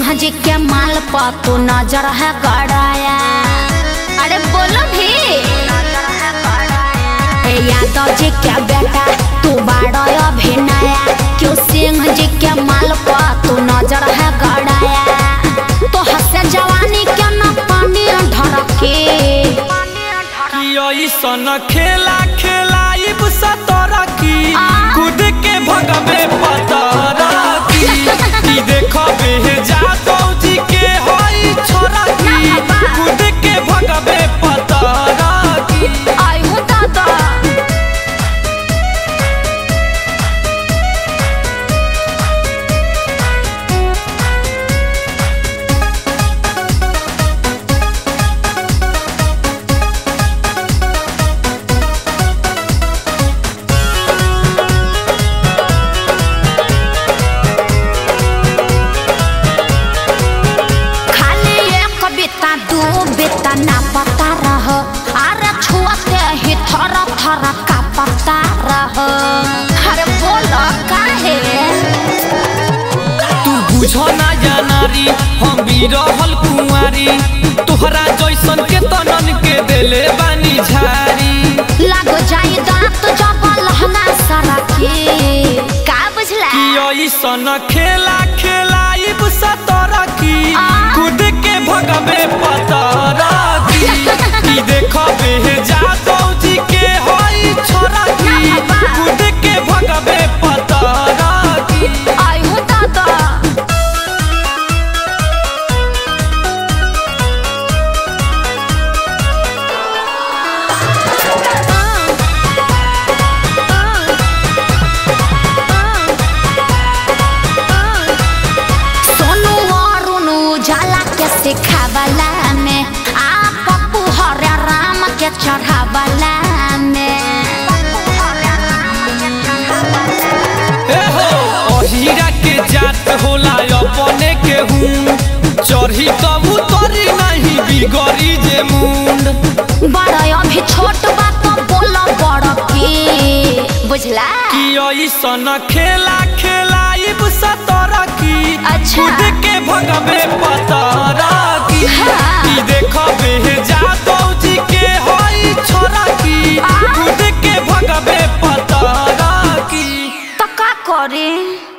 सिंह जी के माल पर तू नजर है गड़ाया अरे बोलो भी ए यादव जी के बेटा तू बाड़ा अभिनया क्यों सिंह जी के माल पर तू नजर है गड़ाया तो हंसे जवानी के न पानी ढरके कि ऐसन खेला खेलाइब सतरा की आ? कूद के भगवे पतरा की ई देखबे जादव जी के हई छोरा की ना बाबा। कूद के भगवे पतरा की आई हूँ दादा खाली एक बिता दू बिता ना पता रह अरे छुअते ही थर थर का पता रह अरे बोलो काहे तू बुझ ना जानारी हम भी रहल कुंवारी तोहरा जैसन के तनन के देले बानी झारी लग जाई दांत जब लहंगा सरकी का बुझला कि ऐसन खेला खेलाइब सतरा की आ? कूद के भगवे पतरा की ई देखबे जादव जी के हई छोरा की ना बाबा। कूद के भगवे पतरा की आई हूँ दादा सोनू अरुण उजाला के सिखावला में आ पप्पू हरे राम के चढ़ावला में ए हो अहिरा के जात होला अपने के हूँ चढ़ी तब उतरी नहीं बिगड़ी जे मुंड बड़ा अभी छोट बात बोल बड़ की बुझला कि ऐसन खेला खेलाइब सतरा की अच्छा। कूद के भगवे पतरा की हाँ। ई देखबे जादव जी के हई छोरा की आ? कूद के भगवे पतरा की तो का करी